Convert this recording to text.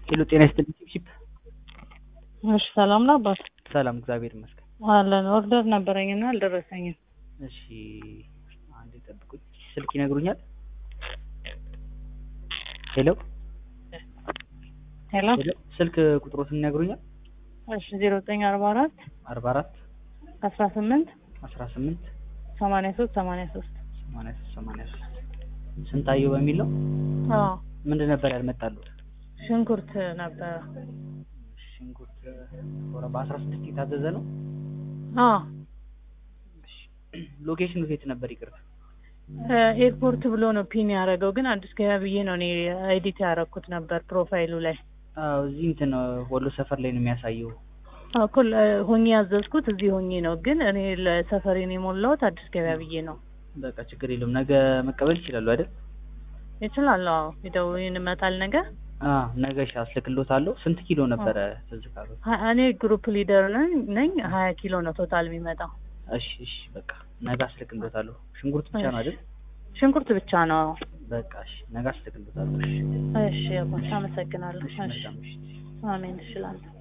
ሄሎ ጤና ይስጥልኝ ቺፕ እሺ ሰላም ነው አባት? ሰላም እግዚአብሔር ይመስገን። አለን ኦርደር ነበረኝና አልደረሰኝም። እሺ አንዴ ጠብቁኝ። ስልክ ይነግሩኛል? ሄሎ ሄሎ ሄሎ ስልክ ቁጥሮትን ይነግሩኛል? እሺ ዜሮ ዘጠኝ አርባ አራት 44 አስራ ስምንት 18 ሰማንያ ሶስት ሰማንያ ሶስት 83 83 ስንታየው በሚል ነው። አዎ ምንድን ነበር ያልመጣሉት? ሽንኩርት ነበረ። ሽንኩርት ወረ በ16 የታዘዘ ነው። አዎ ሎኬሽኑ የት ነበር? ይቅርታ ኤርፖርት ብሎ ነው ፒን ያደረገው፣ ግን አዲስ ገበያ ብዬ ነው እኔ ኤዲት ያደረኩት ነበር ፕሮፋይሉ ላይ አዎ እዚህ እንትን ወሎ ሰፈር ላይ ነው የሚያሳየው። እኩል ሆኜ ያዘዝኩት እዚህ ሆኜ ነው፣ ግን እኔ ለሰፈሬን የሞላሁት አዲስ ገበያ ብዬ ነው። በቃ ችግር የለውም። ነገ መቀበል ይችላሉ አይደል? ይችላል። አዎ ሄደው ይመጣል ነገ። አዎ ነገ እሺ አስልክሎታለሁ። ስንት ኪሎ ነበረ ትዝ ካሉት? ሀ- እኔ ግሩፕ ሊደር ነኝ ነኝ ሀያ ኪሎ ነው ቶታል የሚመጣው። እሺ እሺ በቃ ነገ አስልክሎታለሁ። ሽንኩርት ብቻ ነው አይደል? ሽንኩርት ብቻ ነው። በቃ እሺ ነገ አስልክሎታለሁ። እሺ እሺ አባት አመሰግናለሁ። እሺ እሺ መልካም ምሽት። አሜን እችላለሁ።